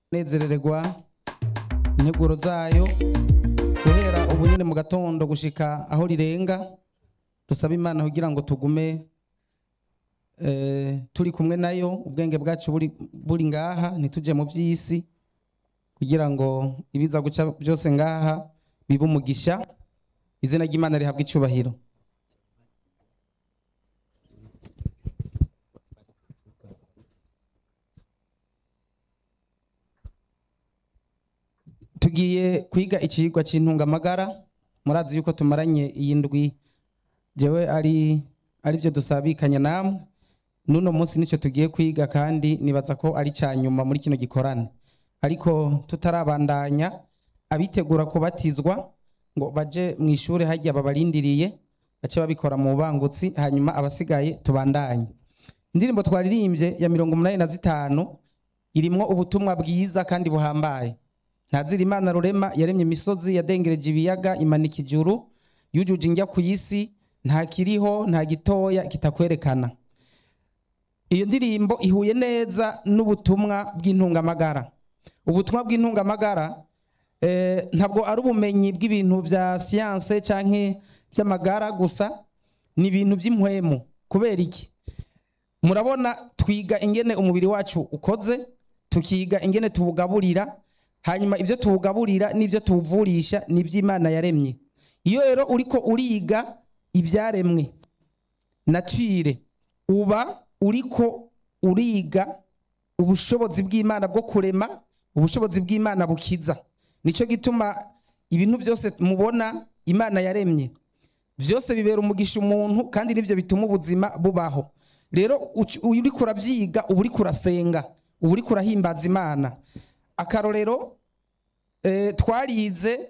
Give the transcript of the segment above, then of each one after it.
nezerererwa integuro zayo guhera ubu nyine mu gatondo gushika aho rirenga dusaba imana kugira ngo tugume eh, turi kumwe nayo ubwenge bwacu buri, buri ngaha ntituje mu by'isi kugira ngo ibiza guca byose ngaha bibe umugisha izina ry'imana rihabwa icyubahiro tugiye kwiga ikigwa cy'intungamagara murazi yuko tumaranye iyi ndwi jewe ari ari byo dusabikanya namwe n'uno munsi nicyo tugiye kwiga kandi nibaza ko ari cya nyuma muri kino gikorane ariko tutarabandanya abitegura kubatizwa ngo baje mu ishuri hajya babarindiriye bace babikora mu bangutsi hanyuma abasigaye tubandanye indirimbo twaririmbye ya mirongo umunani na zitanu irimwo ubutumwa bwiza kandi buhambaye ntazira imana rurema yaremye imisozi yadengereje ibiyaga imanika ijuru yujuje injya ku isi nta kiriho nta gitoya kitakwerekana iyo ndirimbo ihuye neza n'ubutumwa bw'intungamagara ubutumwa bw'intungamagara eh, ntabwo ari ubumenyi bw'ibintu bya siyanse cyangwa by'amagara gusa ni ibintu by'impwemu kubera iki murabona twiga ingene umubiri wacu ukoze tukiga ingene tuwugaburira hanyuma ibyo tuwugaburira n'ibyo tuwuvurisha ni iby'imana yaremye iyo rero uriko uriga ibyaremwe natire uba uriko uriga ubushobozi bw'imana bwo kurema ubushobozi bw'imana bukiza nicyo gituma ibintu byose mubona imana yaremye byose bibera umugisha umuntu kandi nibyo bituma ubuzima bubaho rero uci- uyu uriko urabyiga uba uriko urasenga uba uriko urahimbaza imana akarorero eh, twarize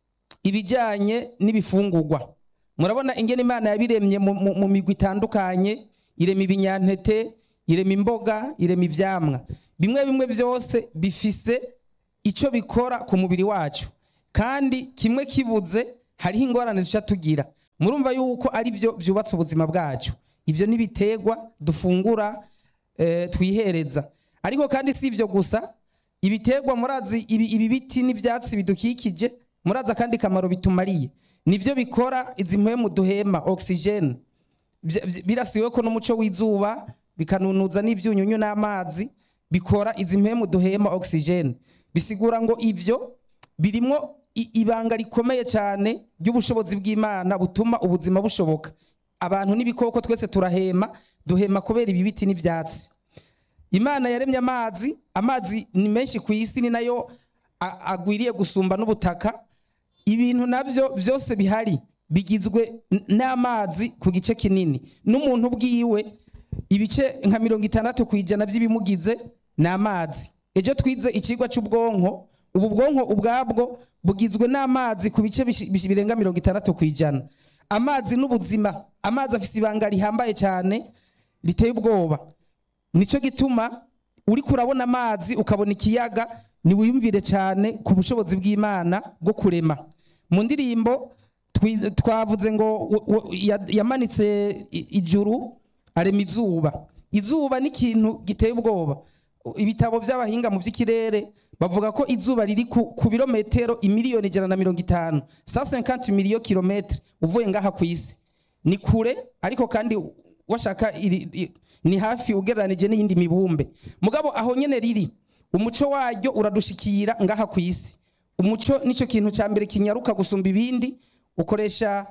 ibijyanye n'ibifungurwa murabona ingene imana yabiremye mu- mu mu migwi itandukanye irema ibinyantete irema imboga irema ivyamwa bimwe bimwe byose bifise icyo bikora ku mubiri wacu kandi kimwe kibuze hariho ingorane duca tugira murumva yuko ari byo byubatse ubuzima bwacu ibyo n'ibiterwa dufungura eh, twihereza ariko kandi si ibyo gusa ibiterwa murazi ibi, ibi biti n'ibyatsi bidukikije murazi akandi kamaro bitumariye nibyo bikora izi mpwemu duhema oxygene Vya- vya- birasiwe ko n'umuco w'izuba bikanunuza n'ibyunyunyu n'amazi bikora izi mpemu duhema oxygene bisigura ngo ivyo birimwo i- ibanga rikomeye cyane ry'ubushobozi bw'imana butuma ubuzima bushoboka abantu n'ibikoko twese turahema duhema kubera ibi biti n'ivyatsi imana yaremye amazi amazi ni menshi ku isi ni nayo a- agwiriye gusumba n'ubutaka ibintu nabyo byose bihari bigizwe n- n'amazi ku gice kinini n'umuntu bwiwe ibice nka mirongo itandatu ku ijana by'ibimugize ni amazi ejo twize ikigwa cy'ubwonko ubu bwonko ubwabwo bugizwe n'amazi ku bice bishi- bishi- birenga mirongo itandatu ku ijana amazi n'ubuzima amazi afise ibanga rihambaye cyane riteye ubwoba nicyo gituma uriko urabona amazi ukabona ikiyaga niwiyumvire cyane ku bushobozi bw'imana bwo kurema mu ndirimbo twi- twavuze ngo w- w- ya- yamanitse i- ijuru arema izuba izuba ni ikintu giteye ubwoba ibitabo by'abahinga mu by'ikirere bavuga ko izuba riri ku, ku birometero imiliyoni ijana na mirongo itanu sa 50 miliyo kilometre uvuye ngaha ku isi ni kure ariko kandi washaka iri, i- ni hafi ugereranije n'iyindi mibumbe mugabo aho nyene riri umuco waryo uradushikira ngaha ku isi umuco nicyo kintu cya mbere kinyaruka gusumba ibindi ukoresha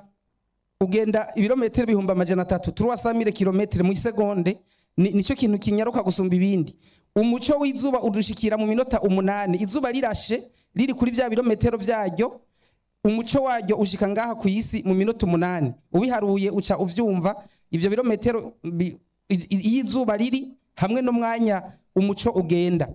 ugenda ibirometero ibihumbi amajana atatu turuwasamire kilometero mu isegonde ni- nicyo kintu kinyaruka gusumba ibindi umuco w'izuba udushikira mu minota umunani izuba rirashe riri kuri bya birometero byaryo umuco waryo ushika ngaha ku isi mu minota umunani ubiharuye uca uvyumva ivyo birometero bi- i- i- iyo izuba riri hamwe n'umwanya umuco ugenda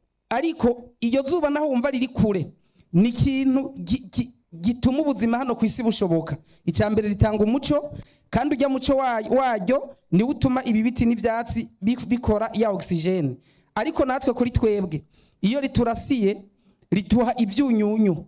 ariko iyo zuba naho wumva riri kure ni ikintu gi- gi- gituma ubuzima hano ku isi bushoboka icya mbere ritanga umuco kandi ujya muco wa- waryo niwo utuma ibi biti n'ibyatsi bi- bikora ya oxygene ariko natwe kuri twebwe iyo riturasiye rituha ibyunyunyu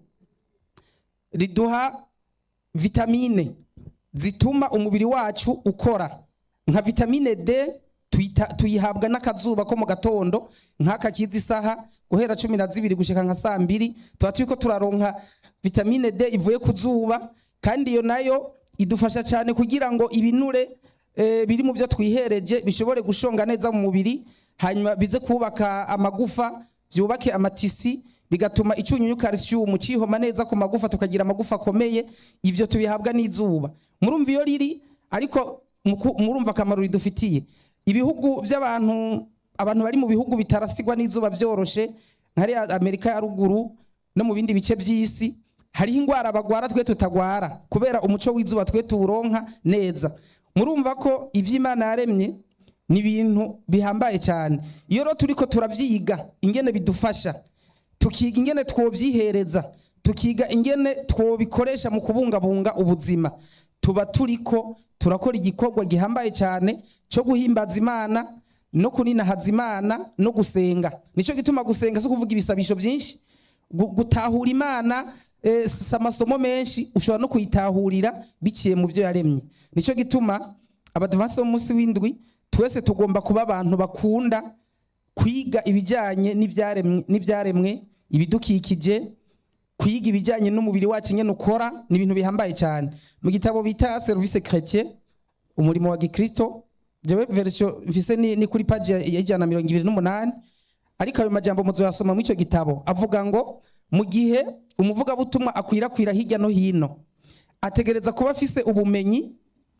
riduha vitamine zituma umubiri wacu ukora nka vitamine D tuyita- tuyihabwa n'akazuba ko mu gatondo nk'aka kiza isaha guhera cumi na zibiri gushika nka saa mbiri tuba turiko turaronka vitamine d ivuye ku zuba kandi iyo nayo idufasha cyane kugira ngo ibinure eh, biri mu byo twihereje bishobore gushonga neza mu mubiri hanyuma bize kubaka amagufa byubake amatisi bigatuma icyunyunyu calcium cihoma neza ku magufa tukagira amagufa akomeye ivyo tubihabwa n'izuba murumva iyo riri ariko muku- murumva akamaro ridufitiye ibihugu by'abantu abantu bari mu bihugu bitarasigwa n'izuba byoroshe nka hariya amerika ya ruguru no mu bindi bice by'isi hariho indwara bagwara twe tutagwara kubera umuco w'izuba twe tuwuronka neza murumva ko iby'imana yaremye ni ibintu bihambaye cyane iyo rero turiko turavyiga ingene bidufasha tukiga ingene twovyihereza tukiga ingene twobikoresha mu kubungabunga ubuzima tuba turiko turakora igikorwa gihambaye cyane cyo guhimbaza imana no kuninahaza imana no gusenga nicyo gituma gusenga si ukuvuga ibisabisho byinshi gu- gutahura imana eh, si amasomo menshi ushobora no kuyitahurira biciye mu byo yaremye nicyo gituma abadivansi b'umunsi w'indwi twese tugomba kuba abantu bakunda kwiga ibijyanye n'ibyaremwe n'ibyaremwe ibidukikije kwiga ibijyanye n'umubiri wacu nyine ukora ni ibintu bihambaye cyane mu gitabo bita serivisi chrétien umurimo wa gikristo jewe verisiyo mfise ni, ni kuri paji ya ya ijana na mirongo ibiri n'umunani ariko ayo majambo muzoyasoma muri icyo gitabo avuga ngo mu gihe umuvugabutumwa akwirakwira hirya no hino ategereza kuba afise ubumenyi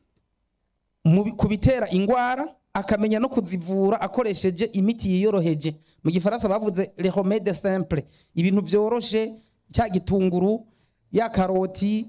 mu bi- ku bitera ingwara akamenya no kuzivura akoresheje imiti yiyoroheje mu gifaransa bavuze le remede simple ibintu byoroshe cya gitunguru ya karoti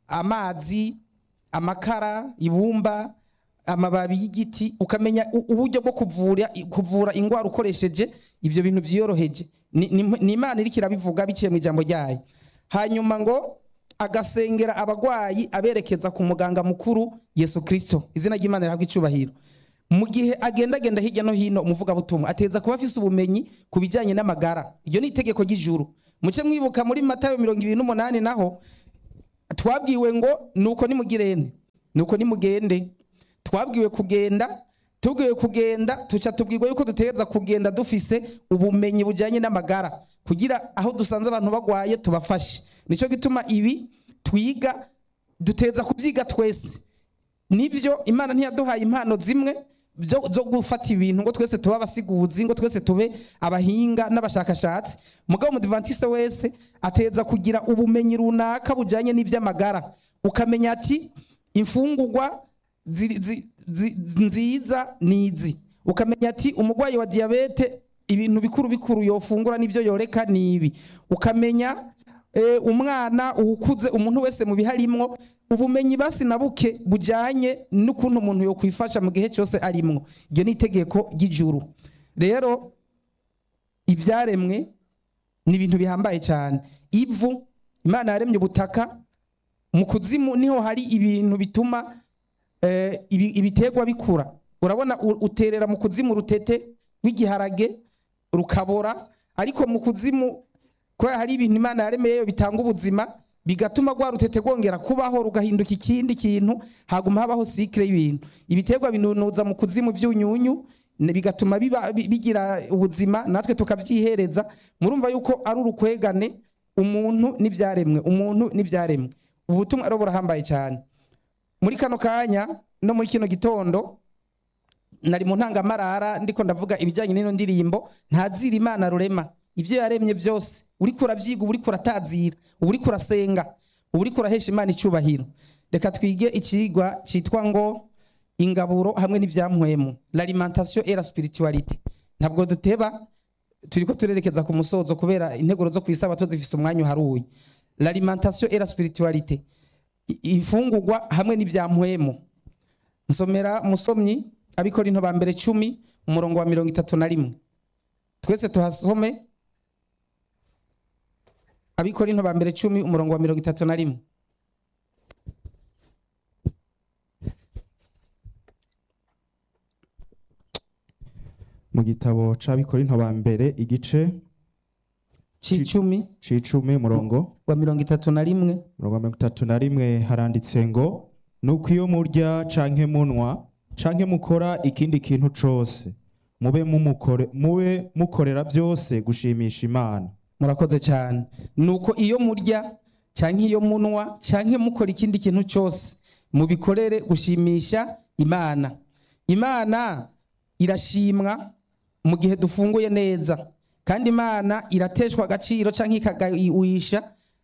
amazi amakara ibumba amababi y'igiti ukamenya u- uburyo bwo kuvura kuvura ingwara ukoresheje ibyo bintu byiyoroheje ni ni- ni imana iriko irabivuga biciye mu ijambo ryayo hanyuma ngo agasengera abagwayi aberekeza ku muganga mukuru yesu kirisito izina ry'imana rihabwa icyubahiro mu gihe agendagenda hirya no hino umuvugabutumwa ateza kuba afise ubumenyi ku bijyanye n'amagara iryo ni itegeko ry'ijuru muce mwibuka muri matayo mirongo ibiri n'umunani naho twabwiwe ngo nuko nimugirene nuko nimugende twabwiwe kugenda tubwiwe kugenda tuca tubwirwa yuko dutegereza kugenda dufise ubumenyi bujyanye n'amagara kugira aho dusanze abantu bagwaye tubafashe nicyo gituma ibi twiga duteza kubyiga twese nibyo imana ntiyaduhaye impano zimwe byo- zo gufata ibintu ngo twese tube abasiguzi ngo twese tube abahinga n'abashakashatsi mugabo umudivantiste wese ateza kugira ubumenyi runaka bujyanye n'iby'amagara ukamenya ati imfungurwa zi- zi- zi- nziza ni izi ukamenya ati umurwayi wa diyabete ibintu bikuru bikuru yofungura n'ibyo yoreka ni ibi ukamenya eh, umwana uwukuze umuntu wese mu biharimwo ubumenyi basi na buke bujyanye n'ukuntu umuntu yokwifasha mu gihe cyose arimwo iryo ni itegeko ry'ijuru rero ibyaremwe ni ibintu bihambaye cyane ivu imana yaremye ubutaka mu kuzimu niho hari ibintu bituma eh, ibi- ibiterwa bikura urabona u- uterera mu kuzimu urutete rw'igiharage rukabora ariko mu kuzimu kubera hari ibintu imana yaremeyeyo bitanga ubuzima bigatuma rwa rutete rwongera kubaho rugahinduka ikindi kintu haguma habaho sikire y'ibintu ibiterwa binunuza mu kuzimu by'unyunyu ne- bigatuma biba- bi- bigira ubuzima natwe tukabyihereza murumva yuko ari urukwegane umuntu n'ibyaremwe umuntu n'ibyaremwe ubu butumwa rero burahambaye cyane muri kano kanya no muri kino gitondo nari mu ntangamarara ndiko ndavuga ibijyanye n'ino ndirimbo ntazira imana rurema ibyo yaremye byose uriko urabyiga uba uriko uratazira uba uriko urasenga uba uriko urahesha imana icyubahiro reka twige ikigwa cyitwa ngo ingaburo hamwe n'ibyamuhemu l'alimentation et la spiritualité ntabwo duteba turiko turerekeza ku musozo kubera integuro zo kwisabato zifise umwanya uharuye l'alimentation et la spiritualité I- imfungurwa hamwe n'ibyamuhemu nsomera musomyi abikorinto ba mbere cumi umurongo wa mirongo itatu na rimwe twese tuhasome abikorinto ba mbere cumi umurongo wa mirongo itatu na rimwe mu gitabo c'abikorinto ba mbere igice c'icumi c'icumi umurongo wa mirongo itatu na rimwe umurongo wa mirongo itatu na rimwe haranditse ngo nuko iyo murya canke munwa canke mukora ikindi kintu cose mube mumukore mube mukorera byose gushimisha imana murakoze cyane nuko iyo murya cyangwa iyo munwa cyangwa mukora ikindi kintu cyose mubikorere gushimisha imana imana irashimwa mu gihe dufunguye neza kandi imana irateshwa agaciro cyangwa ikagawisha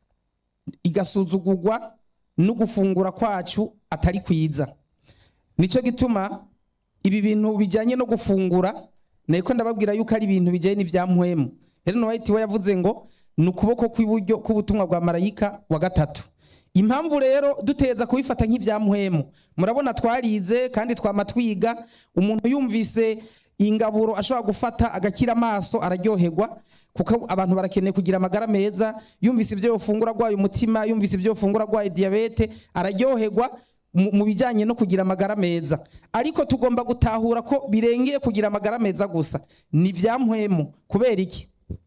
igasuzugurwa no gufungura kwacu atari kwiza nicyo gituma ibi bintu bijyanye no gufungura niko ndababwira yuko ari ibintu bijyanye n'ibyamuhemu Ellen White we yavuze ngo ni ukuboko kw'iburyo k'ubutumwa bwa marayika wa gatatu impamvu rero duteza kubifata nk'ibyamuhemu murabona twarize kandi twama twiga umuntu yumvise ingaburo ashobora gufata agakira amaso araryoherwa kuko abantu barakeneye kugira amagara meza yumvise ibyo yofungura arwaye umutima yumvise ibyo yofungura arwaye diyabete araryoherwa mu mu bijyanye no kugira amagara meza ariko tugomba gutahura ko birengeye kugira amagara meza gusa ni ibyamuhemu kubera iki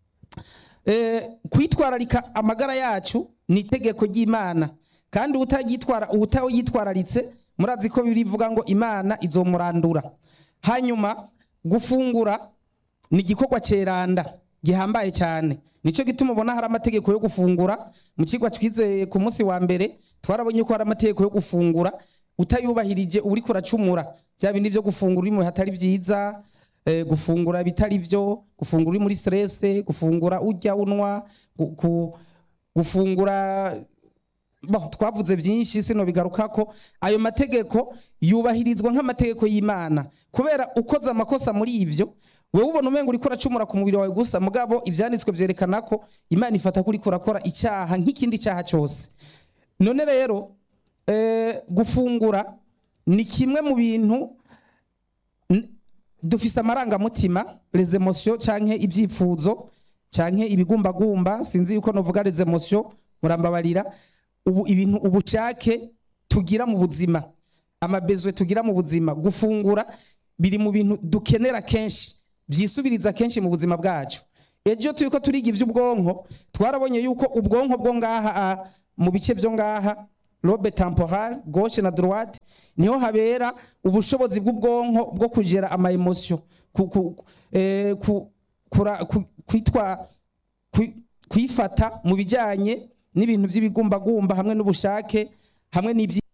Eh, kwitwararika amagara yacu ni itegeko ry'imana kandi utagitwara utayitwararitse murazi ko birivuga ngo imana izomurandura hanyuma gufungura ni igikorwa ceranda gihambaye cyane nicyo gituma ubona hari amategeko yo gufungura mu kigo twize ku munsi wa mbere twarabonye ko hari amategeko yo gufungura utayubahirije uri kuracumura bya bindi byo gufungura uri mu bihe hatari byiza eh, gufungura bitari byo gufungura uri muri stress gufungura urya unwa gu- gu- gufungura bo twavuze byinshi sino bigaruka ko ayo mategeko yubahirizwa nk'amategeko y'imana kubera ukoze amakosa muri ivyo wewe ubona umenga uriko uracumura ku mubiri wawe gusa mugabo ivyanditswe vyerekana ko imana ifata ko uriko urakora icyaha nk'ikindi cyaha cyose none rero eh, gufungura ni kimwe mu bintu n- dufise amarangamutima les emotions canke ibyifuzo canke ibigumbagumba sinzi yuko novuga les emotions murambabarira ubu ibintu ubushake tugira mu buzima amabezwe tugira mu buzima gufungura biri mu bintu dukenera kenshi byisubiriza kenshi mu buzima bwacu ejo turiko turiga ivy'ubwonko twarabonye yuko ubwonko bwo ngaha ah, mu bice byo ngaha lobe temporal gauche na droite niho habera ubushobozi bw'ubwonko bwo kugera ama emotion ku, ku, eh, ku, kura, ku, kwitwa kwi- kwifata mu bijyanye n'ibintu by'ibigumbagumba hamwe n'ubushake hamwe n'ibyi